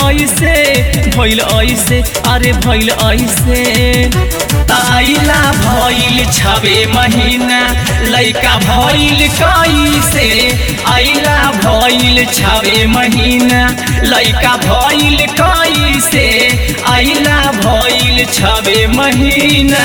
ऐसे भइल ऐसे अरे भइल ऐसे ताइला भइल छबे महीना लइका भइल कैसे आइला भइल छबे महीना लइका भइल कैसे आइला भइल छबे महीना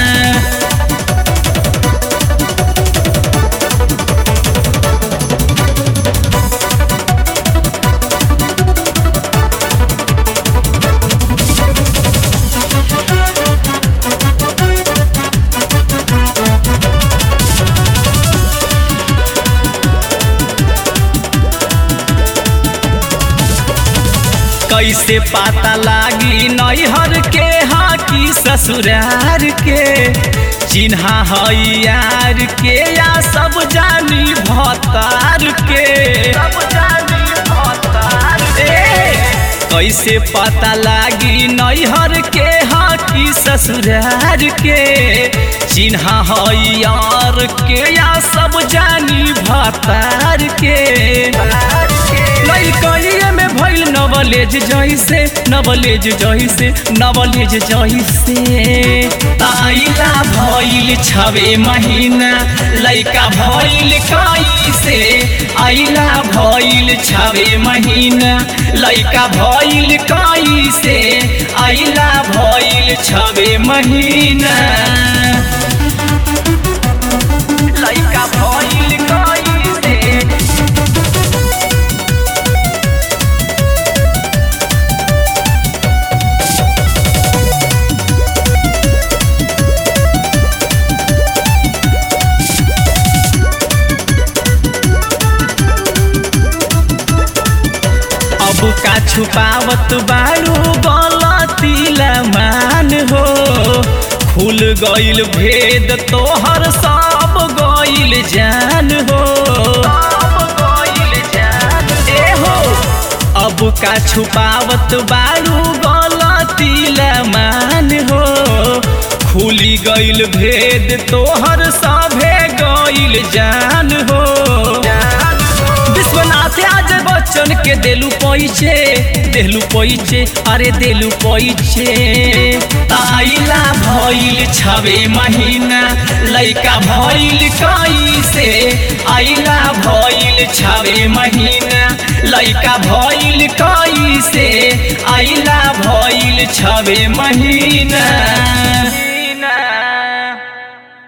कैसे पता लागी नैहर के हाँ की ससुरार के चिन्हा है यार के या सब जानी भतार के सब जानी भतार कैसे पता लागी नैहर के हाँ की ससुरार के चिन्हा है यार के या सब जानी भतार के लइकइए में भइल नवलेज जइसे नवलेज जइसे नवलेज जइसे ताइला भइल छबे महीना लइका भइल कैसे आइला भइल छबे महीना लइका भइल कैसे आइला भइल छबे महीना लइका भइल कैसे अब का छुपावत बारू गलती मान हो खुल गइल भेद तोहर सब गइल जान हो ए हो अब का छुपावत बारू गलती मान हो खुली गइल भेद तोहर सभे गइल जान हो विश्वनाथ आज बच्चन के देलू पैचे देलू पैचे अरे देलू पैचे ताइला भइल छबे महीना लइका भइल कैसे आइला भइल छबे महीना लइका भइल कैसे आइला भइल छबे महीना